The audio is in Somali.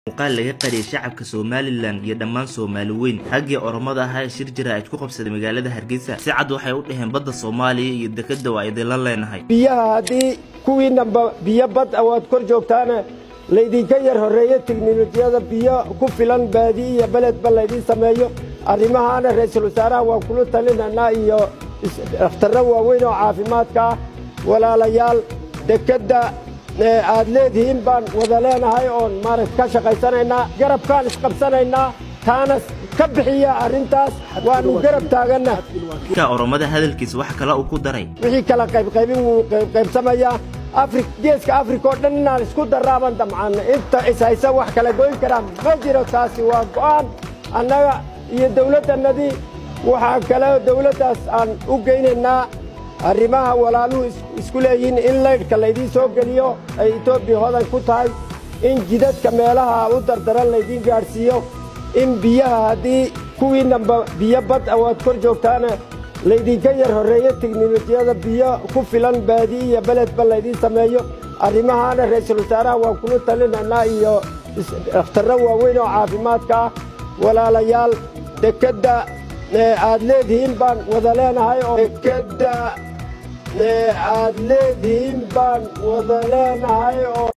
muuqaal laga qariyay shacabka somalilan iyo dhammaan soomaali weyn raggii oromada ahaa ee shir jira ayd ku qabsaday magaalada hargeysa si cad waxay u dhaheen badda soomaaliya iyo dekeda waa idinla leenahay biyaha haddii kuwiinanba biyo bad a waad kor joogtaana laydinka yar horreeye teknolojiyada biyo ku filan baadi iyo beledba laydin sameeyo arrimahaana ra'iisul wasaaraha waan kula talinaynaa iyo dhakhtarro waaweyn oo caafimaadka ah walaalayaal dekedda aad leedihiin baan wada leenahay oon maaragt ka shaqaysanaynaa garabkaan isqabsanaynaa taana ka bixiya arrintaas waannu garab taaganna ka oromada hadalkiisa wax kale uu ku daray wixii kala qaybqaybin wuu qaybsamayaa afri geeska afrika oo dhan inaan isku darraaban damcaanna inta ishaysa wax kala goyn karaa ma jiro taasi waa go'aan annaga iyo dawladdannadii waxaa kale dawladdaas aan u geynaynaa arrimaha walaaluhu isku leeyihiin in laydhka laydiin soo geliyo ay etoobiya hodan ku tahay in jidadka meelaha u dardaran laydiin gaadhsiiyo in biyaha haddii kuwiinanba biyo bad a waad kor joogtaana laydinka yar horreeye teknolojiyada biyo ku filan baadi iyo beledba laydin sameeyo arrimahaana ra'iisul wasaaraha waan kula talinaynaa iyo dhakhtarro waaweyn oo caafimaadka ah walaalayaal dekedda aad leedihiin baan wada leenahay oo dekedda aad leedihiin baan wada leenahay oo